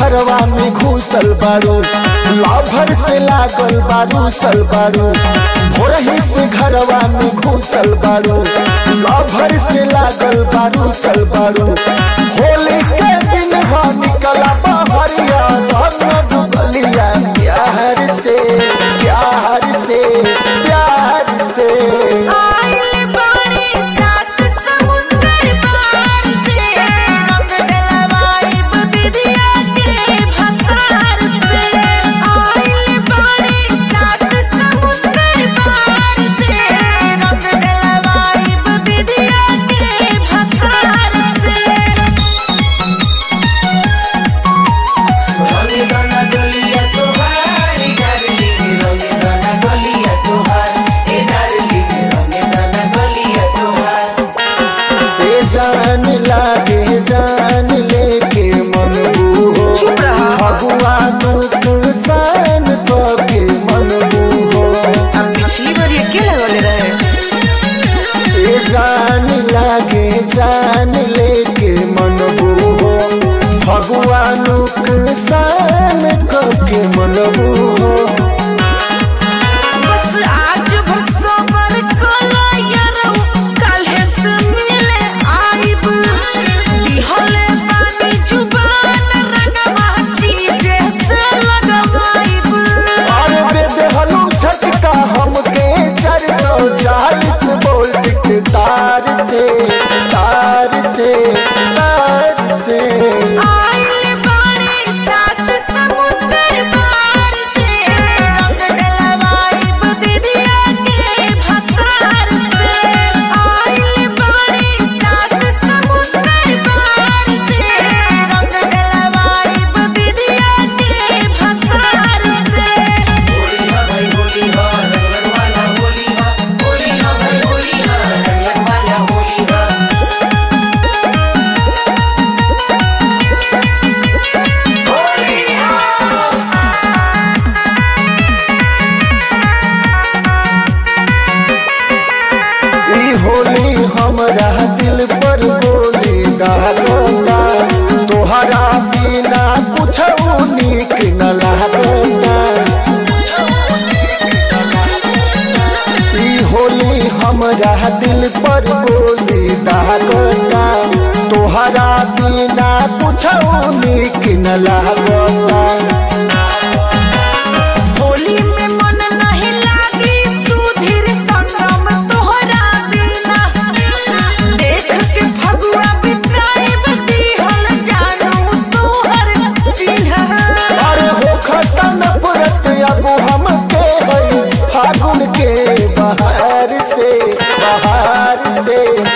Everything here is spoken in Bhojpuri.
घरवा में घुसल बारू लाभर से लागल बारू सल बारू भोरही से घरवा में घुसल बारू लाभर से लागल बारू सल बारू होली के दिन हो निकला बहरिया रंग डुबलिया प्यार से प्यार से प्यार से आइल बाड़ी सात समुंदर पार से रंग डलवाइब दीदिया के भतार से आइल बाड़ी सात समुंदर पार से रंग डलवाइब दीदिया के भतार से रंग दाना डोलिया तोहार डार्लिंग रंग दाना डोलिया तोहार ए डार्लिंग रंग दाना डोलिया तोहार ए जान लागे जान लेके मन हो चुप रहा। भगवान नुकसान तो के मन हो अब पिछली बार ये क्या लगौले रहे ए जान लागे जान लेके मन हो भगवान नुकसान तो के मन हो बस आज भर सबर कला यारौ काल्हे से मिले आइब दिहले पानी जुबान रंगवा चीजे से लगवाइब और दे देहलू झटका हमके चार सौ चालीस वोल्ट के तार से तार से तार से आइल बाड़ी सात समुंदर पार से रंग डलवाइब दीदिया के भतार से आइल बाड़ी सात समुंदर पार से रंग डलवाइब दीदिया के भतार से होली हा भाई होली हा रंगन वाला होली हा होली हा भाई होली हा रंगन वाला होली हा होली ई होली हमरा दिल पर गोली दागता तोहरा बिना कुछ नीक न लागता ई होली हमरा दिल पर गोली दागता तोहरा बिना कुछ नीक न लागता होली में मन नहीं लागी सुधीर संगम तोहरा बिना देख के फगुआ बिताइब दिहल जानू तोहर चिन्ह अरे हो खतन पुरत अबू हम के हई फागुन के बहार से बहार से